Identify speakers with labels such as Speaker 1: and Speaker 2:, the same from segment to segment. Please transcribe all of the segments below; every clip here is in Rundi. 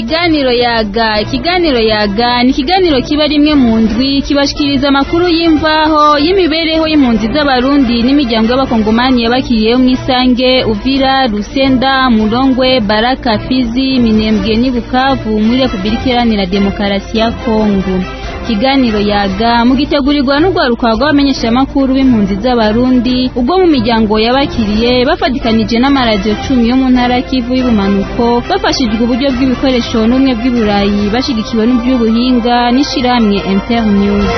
Speaker 1: ikiganiro yaga ikiganiro yaga ni ikiganiro kiba rimwe mu ndwi kibashikiriza amakuru y'imvaho y'imibereho y'impunzi z'abarundi n'imiryango y'abakongomani yabakiriyeho mu isange uvira rusenda murongwe baraka fizi minembwe n'i bukavu muri repubulika iharanira demokarasi ya kongo ikiganiro yaga mugitegurirwa n'urwaruka rw'abamenyeshamakuru b'impunzi z'abarundi ubwo mu miryango yabakiriye bafatikanije n'amaradiyo cumi yo mu ntara kivu y'ubumanuko bafashijwe uburyo bw'ibikoresho n'ubumwe bw'iburayi bashigikiwe n'iby'ubuhinga n'ishirahamwe internews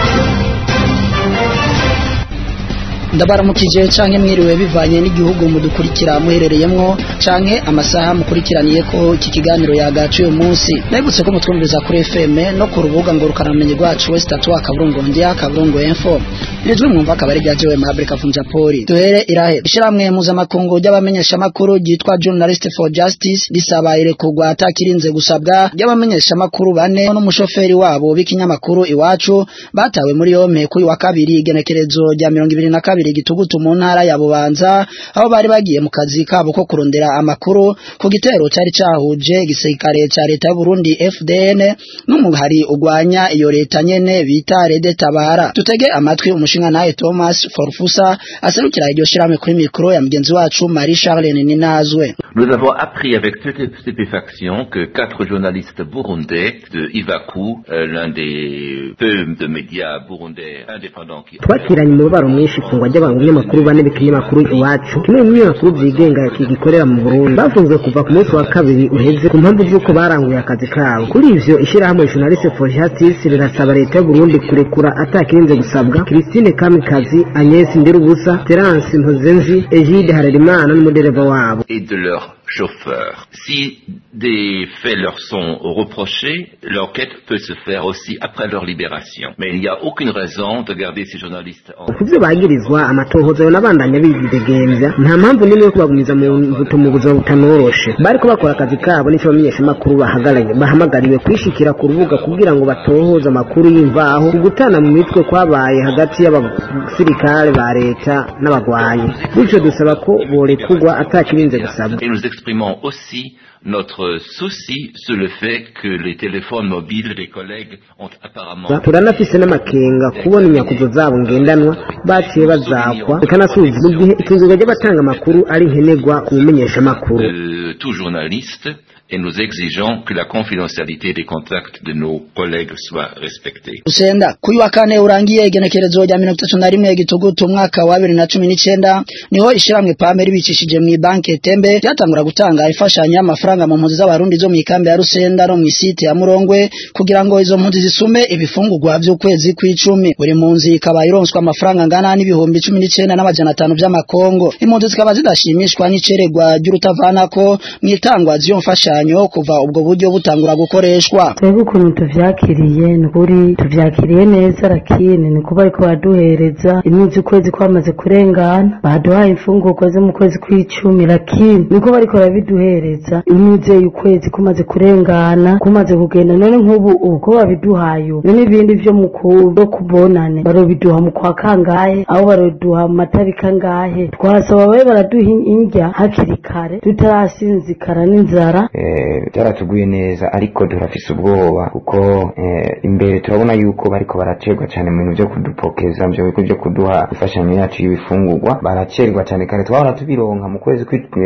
Speaker 2: ndabaramukije canke mwiriwe bivanye n'igihugu mudukurikira muherereyemwo canke amasaha mukurikiraniye ko iki kiganiro yagaciye umunsi ndabibutse ko mutwumviriza kuri FM no ku rubuga ngo rukanamenye rwacu wese tatu akaburungu ndya akaburungu info ijwi mwumva akaba ari rya jewe Mabri Kavunja Poli duhere irahe ishiramwe mpuzamakungu ry'abamenyeshamakuru ryitwa Journalist for Justice risaba irekurwa atakirinze gusabwa ry'abamenyeshamakuru bane n'umushoferi wabo b'ikinyamakuru iwacu batawe muri yompe kuri wa kabiri igenekerezo rya mirongo ibiri na kabiri gitugutu mu ntara ya Bubanza aho bari bagiye mu kazi kabo ko kurondera amakuru ku gitero cyari cahuje igisirikare ca leta y'u Burundi FDN n'umuhari ugwanya iyo leta nyene bita Rede Tabara tutege amatwi umushinga naye Thomas Forfusa aserukira iryo shirame kuri mikro ya mugenzi wacu Marie Charlene Ninazwe
Speaker 3: Nous avons appris avec stupéfaction que quatre journalistes burundais de Ivaku, euh, l'un des peu de médias burundais indépendants qui
Speaker 4: twakiranye umubabaro mwinshi ifungwa ry'abanyamakuru bane b'ikinyamakuru iwacu kimwe mu binyamakuru byigenga gikorera mu Burundi bafunzwe kuva ku munsi wa kabiri uheze ku mpamvu z'uko baranguye akazi kabo kuri ivyo ishirahamwe Journaliste for Justice rirasaba leta y'u Burundi kurekura atakirinze gusabwa Christine Kamikazi Agnes Ndirubusa Terence Mpozenzi Egide Harerimana n'umudereva wabo
Speaker 3: et de leurs chauffeurs. Si des faits leur sont reprochés, l'enquête peut se faire aussi après leur libération. Mais il n'y a aucune raison de garder ces journalistes en...
Speaker 4: ku byo bagirizwa amatohoza n'abandanya bidegemvya nta mpamvu n'imwe yo kubagumiza mu mbuto mu buzima butanoroshe bariko bakora akazi kabo n'ico bamenyeshamakuru bahagaranye bahamagariwe kwishikira ku rubuga kugira ngo batohoze amakuru y'imvaho ku gutana mu mitwe kwabaye hagati y'abasirikare ba leta n'abagwanyi bityo dusaba ko borekurwa atakirinze gusabwa
Speaker 3: Et nous exprimons aussi notre souci sur le fait que les téléphones mobiles des collègues ont apparemment
Speaker 4: turanafise n'amakenga kubona inyakuzo zabo ngendanwa baciye bazakwa bikanasubiza mu gihe ikizunga ry'abatanga amakuru ari nkenerwa ku bumenyeshamakuru
Speaker 3: de tout journaliste et nous exigeons que la confidentialité des contacts de nos collègues soit respectée.
Speaker 2: Usenda kuyu wa kane urangiye igenekerezo rya mirongo itatu na rimwe gitugutu umwaka wa bibiri na cumi n'icenda niho ishiramwe pame ribicishije mu banki tembe ryatangura gutanga imfashanyo y'amafaranga mu mpunzi z'abarundi zo mu ikambi ya Rusenda no mu isite ya Murongwe kugira ngo izo mpunzi zisume ibifungurwa vy'ukwezi kw'icumi buri mpunzi ikaba ironswa amafaranga angana n'ibihumbi cumi n'icenda n'amajana atanu vy'amakongo impunzi zikaba zidashimishwa n'iceregwa ry'urutavanako mw'itangwa z'iyo mfashanyo kuva ubwo buryo butangura gukoreshwa
Speaker 5: twebwe ukuntu tuvyakiriye ni ukuri tuvyakiriye neza lakini ni kuba ariko baduhereza imyuzi ukwezi kwamaze kurengana baduhaye imfungurwa zo mu kwezi kw'icumi lakini niko bariko barabiduhereza imyuzi ukwezi kumaze kurengana kumaze kugenda none nk'ubu ubu ko babiduhaye ubu none ibindi vyo mu kubo kubonane barobiduha mu kwa kangahe aho baroduha mu matariki angahe twasaba babe baraduha indya hakiri kare tutarasinzikara n'inzara
Speaker 6: byaratuguye neza ariko turafise ubwoba kuko imbere turabona yuko bariko baracerwa cyane mu bintu byo kudupokeza mu bigo byo kuduha imfashanyo yacu y'ibifungurwa baracerwa cyane kare twahora tubironka mu kwezi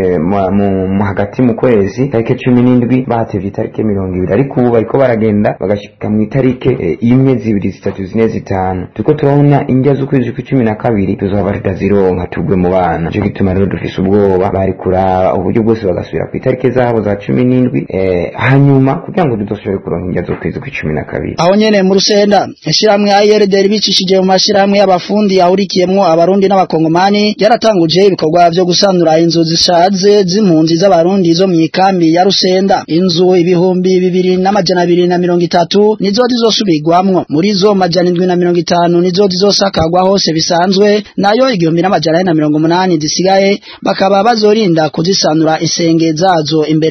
Speaker 6: mu hagati mu kwezi tariki cumi n'indwi batevye itariki mirongo ibiri ariko ubu bariko baragenda bagashika mu itariki imwe zibiri zitatu zine zitanu turiko turabona indya z'ukwezi kw'icumi na kabiri tuzoba tutazironka tugwe mu bana nico gituma rero dufise ubwoba bari kuraba uburyo bwose bagasubira ku itariki zabo za cumi n'indwi hanyuma kugira ngo tudashobore kuronka indya z'ukwezi kw'icumi na kabiri
Speaker 2: aho nyene mu rusenda ishiramwe ARD bicishije mu mashiramwe y'abafundi ahurikiyemwo abarundi n'abakongomani yaratanguje ibikorwa vyo gusanura inzu zishaje z'impunzi z'abarundi zo mu ikambi ya rusenda inzu ibihumbi bibiri n'amajana abiri na mirongo itatu nizo zizosubirwamwo muri zo majana indwi na mirongo itanu nizo zizosakagwa hose bisanzwe nayo igihumbi n'amajana ane na mirongo umunani zisigaye bakaba bazorinda kuzisanura insenge zazo imbere yo kuzi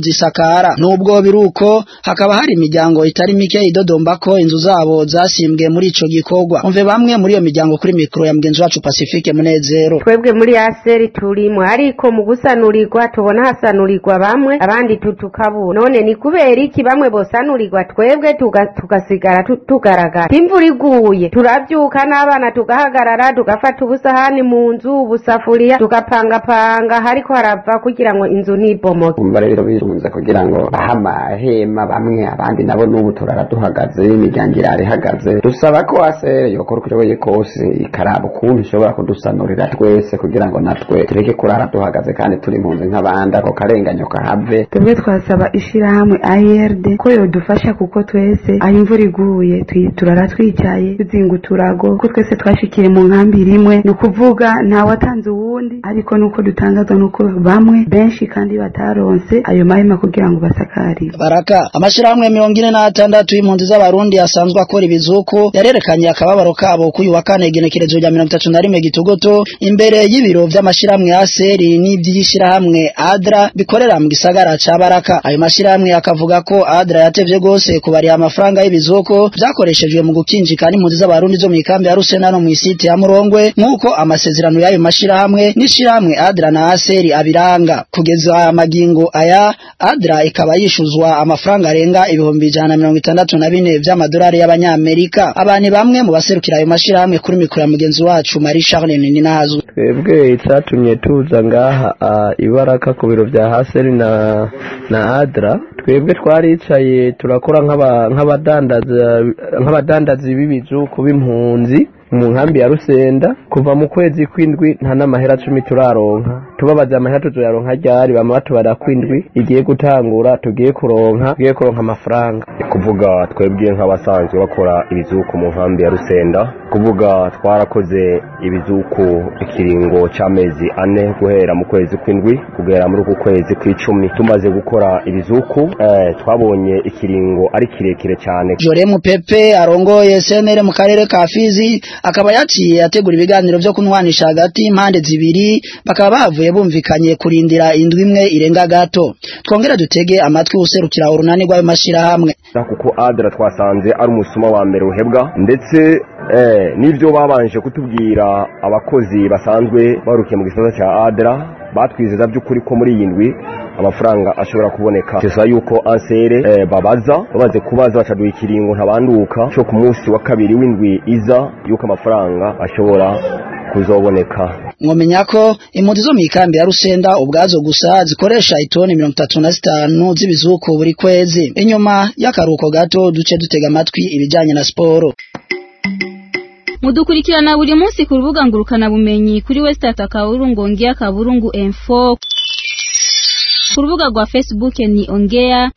Speaker 2: kuzisakara nubwo biruko hakaba hari imiryango itari mike idodomba ko inzu zabo zasimbwe muri ico gikorwa umve bamwe muri iyo miryango kuri mikro ya mugenzi wacu Pacifique Munezero
Speaker 7: twebwe muri aseri turimo ariko mu gusanurirwa tubona hasanurirwa bamwe abandi tutukabura none ni kubera iki bamwe bosanurirwa twebwe tuga- tugasigara tu- tugaragara imvura iguye turabyuka n'abana tugahagarara tugafata ubusahani mu nzu ubusafuriya tugapangapanga hariko harava kugira ngo inzu ntibomoke
Speaker 8: umva rero birunze kugira ngo bahe amahema bamwe abandi nabo n'ubu turara duhagaze imiryango irara ihagaze dusaba ko asere yokora uko ishoboye kose ikaraba ukuntu ishobora kudusanurira twese kugira ngo natwe tureke kurara duhagaze kandi turi mu nzu nk'abandi ako karenganyo kahave
Speaker 9: twebwe twasaba ishirahamwe ARD ko yodufasha kuko twese aho imvura iguye twi- turara twicaye tuzinga uturago ko twese twashikiye mu nkambi rimwe ni ukuvuga nta watanze uwundi ariko nuko dutangazwa nuko bamwe benshi kandi bataronse ayo mahema kugira ngo basakarire
Speaker 2: baraka amashirahamwe mirongo ine n'atandatu y'impunzi z'abarundi asanzwe akora ibizuku yarerekanye akababaro kabo k'uyu wa kane igenekerezo rya mirongo itatu na rimwe gitugoto imbere y'ibiro vy'amashirahamwe aseri n'ivy'ishirahamwe adra bikorera mu gisagara ca baraka ayo mashirahamwe akavuga ko adra yatevye gose kubariha amafaranga y'ibizuku vyakoreshejwe mu gukinjika n'impunzi z'abarundi zo mw'ikambi ya rusena no mw'isite ya murongwe nk'uko amasezerano y'ayo mashirahamwe n'ishirahamwe adra na aseri abiranga kugeza amagingo aya adra ikaba yishuzwa amafaranga arenga ibihumbi ijana na mirongo itandatu na bine vy'amadolari y'abanyamerika abantu bamwe mu baserukira ayo mashirahamwe kuri mikoro ya mugenzi wacu marie charles nininahazu
Speaker 10: twebwe icyatumye tuza ngaha ah, ibaraka ku biro bya haseri na na adra twebwe twaricaye turakora nk'aba- nk'abadandaza nk'abadandazi b'ibijuku b'impunzi mu nkambi ya rusenda kuva mu kwezi kw'indwi nta n'amahera cumi turaronka tubabaza amahera tuzoyaronka ryari bama batubara kw'indwi igiye gutangura tugiye kuronka tugiye kuronka amafaranga
Speaker 11: kuvuga twebwe nk'abasanzwe bakora ibizuku mu nkambi ya rusenda kuvuga twarakoze ibizuku ikiringo c'amezi ane guhera mu kwezi kw'indwi kugera muri uku kwezi kw'icumi tumaze gukora ibizuku eh, twabonye ikiringo ari kirekire cyane
Speaker 2: Joremu Pepe arongoye senere mu karere ka Fizi akaba yaciye ategura ibiganiro vyo kunwanisha hagati impande zibiri bakaba bavuye bumvikanye kurindira indwi imwe irenga gato twongera dutege amatwi userukira urunani rw'ayo mashirahamwe
Speaker 11: kuko adra twasanze ari umusuma wa mbere uhebwa ndetse eh, n'ivyo babanje kutubwira abakozi basanzwe barukiye mu gisata cya adra batwizeza by'ukuri ko muri iyi ndwi amafaranga ashobora kuboneka tusa yuko ansere eh, babaza bamaze kubaza bacaduha ikiringo ntabanduka cyo ku munsi wa kabiri w'indwi iza yuko amafaranga ashobora kuzoboneka
Speaker 2: mwomenya ko impunzi zo mw'ikambi ya Rusenda ubwazo gusa zikoresha itoni mirongo itatu na zitanu z'ibizuku buri kwezi inyuma y'akaruhuko gato duce dutega amatwi ibijanye na siporo
Speaker 1: mudukurikirana buri munsi ku rubuga ngurukana bumenyi kuri wesitata kaburungu ongea kaburungu info ku rubuga rwa facebook ni ongea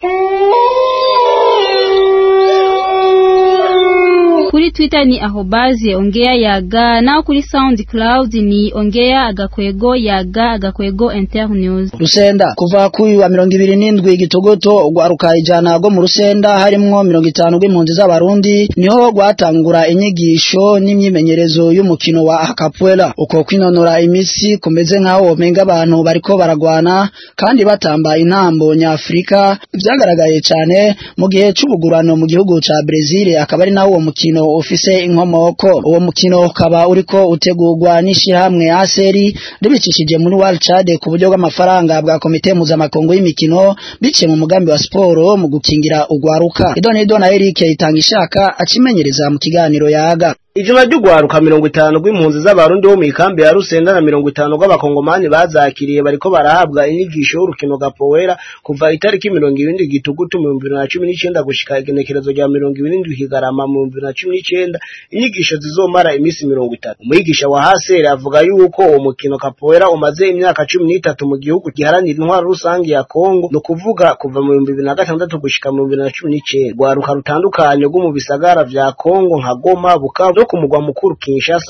Speaker 1: kuri twitter ni ahobaze ongea yaga naho kuri soundcloud ni ongea agakwego yaga agakwego internews
Speaker 2: Rusenda kuva kuri wa mirongo ibiri n'indwi gitogoto rwaruka ijana rwo mu Rusenda harimwo mirongo itanu rw'impunzi z'abarundi niho rwatangura inyigisho n'imyimenyerezo y'umukino wa akapuela uko kwinonora imitsi kumeze nk'aho womenga abantu bariko baragwana kandi batamba intambo nyafrika vyagaragaye cane mu gihe c'ubugurano mu gihugu ca Brazil akaba ari nawo uwo mukino ufise inkomoko uwo mukino ukaba uriko utegurwa n'ishirahamwe aseri ribicishije muri World Chad ku buryo bw'amafaranga bwa komite mpuzamakungu y'imikino biciye mu mugambi wa siporo mu gukingira ugwaruka idonido na Eric itanga ishaka acimenyereza mu kiganiro yaga
Speaker 12: ijuma ry'ugwaruka mirongo itanu rw'impunzi z'abarundi bo mu ikambi ya rusenda na mirongo itanu rw'abakongomani bazakiriye bariko barahabwa inyigisho y'urukino gapowera kuva itariki mirongo ibiri gitugutu mu bihumbi bibiri na cumi n'icenda gushika igenekerezo rya mirongo ibiri n'indwi kigarama mu bihumbi bibiri na cumi n'icenda inyigisho zizomara iminsi mirongo itatu umwigisha wa haseri avuga yuko uwo mukino kapowera umaze imyaka cumi n'itatu mu gihugu giharanira intwaro rusange ya kongo ni ukuvuga kuva mu bihumbi bibiri na gatandatu gushika mu bihumbi bibiri na cumi n'icenda rwaruka rutandukanye rwo mu bisagara vya kongo nka goma bukavu no ku mugwa mukuru kinshasa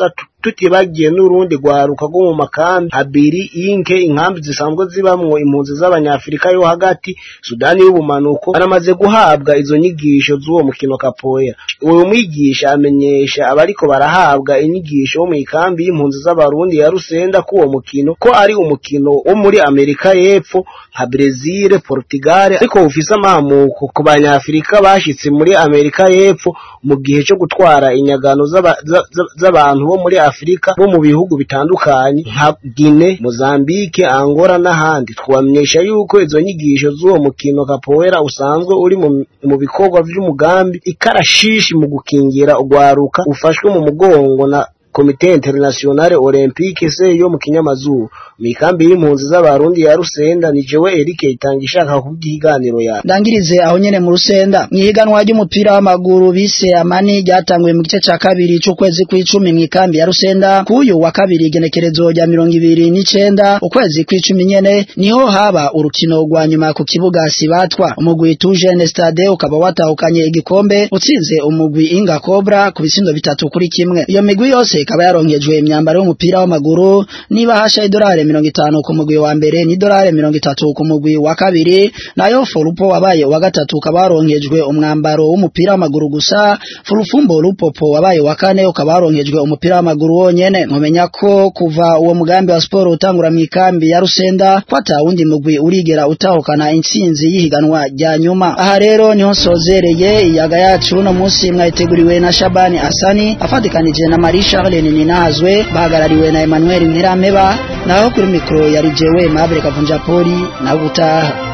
Speaker 12: tutibagiye n'urundi rwaruka rwo mu makambi abiri inke inkambi zisanzwe zibamwo impunzi z'abanyafurika yo hagati sudani y'ubumanuko baramaze guhabwa izo nyigisho z'uwo mukino kapoera uwo mwigisha amenyesha abariko barahabwa inyigisho bo mu ikambi y'impunzi z'abarundi ya rusenda ko uwo mukino ko ari umukino wo muri amerika y'epfo nka brezil portugal ariko ufise amamuko ku banyafurika bashitse muri amerika y'epfo mu gihe cyo gutwara inyagano z'aba- za- za- z'abantu bo muri afurika bo mu bihugu bitandukanye nka gine mozambique angola n'ahandi twamenyesha yuko izo nyigisho z'uwo mukino kapoera usanzwe uri mu, mu bikorwa vy'umugambi ikarashishi mu gukingira urwaruka ufashwe mu mugongo na komite internationale olympique se yo mu kinyamazuru mu ikambi y'impunzi z'abarundi ya rusenda ni jewe erike itanga ishaka kubw'iganiro yawe
Speaker 2: ndangirize aho nyene mu rusenda mwihiganwa ry'umupira w'amaguru bise amani ryatanguye mu gice ca kabiri c'ukwezi kw'icumi mw'ikambi ya rusenda kuyu wa kabiri igenekerezo rya mirongo ibiri n'icenda ukwezi kw'icumi nyene niho haba urukino rwa nyuma ku kibuga sibatwa umugwi tujene stade ukaba watahukanye igikombe utsinze umugwi inga cobra ku bisindo bitatu kuri kimwe iyo migwi yose ikaba yaronkejwe imyambaro y'umupira w'amaguru niba hasha idolari mirongo itanu ku mugwi wa mbere n'idolari mirongo itatu ku mugwi wa kabiri nayo forupo wabaye wa gatatu ukaba waronkejwe umwambaro w'umupira w'amaguru gusa furufumbo lupopo wabaye wa kane ukaba waronkejwe umupira w'amaguru wonyene mumenya ko kuva uwo mugambi wa siporo utangura mu ikambi ya rusenda ko ata wundi mugwi urigera utahukana intsinzi y'ihiganwa rya nyuma aha rero niho nsozereye iyaga yacu uno munsi mwayiteguriwe na shabani asani afatikanije na marie charles ninahazwe bahagarariwe na emmanuel ntirameba naho kuri mikoro yari jewe mabure kavunja poli nawe utaha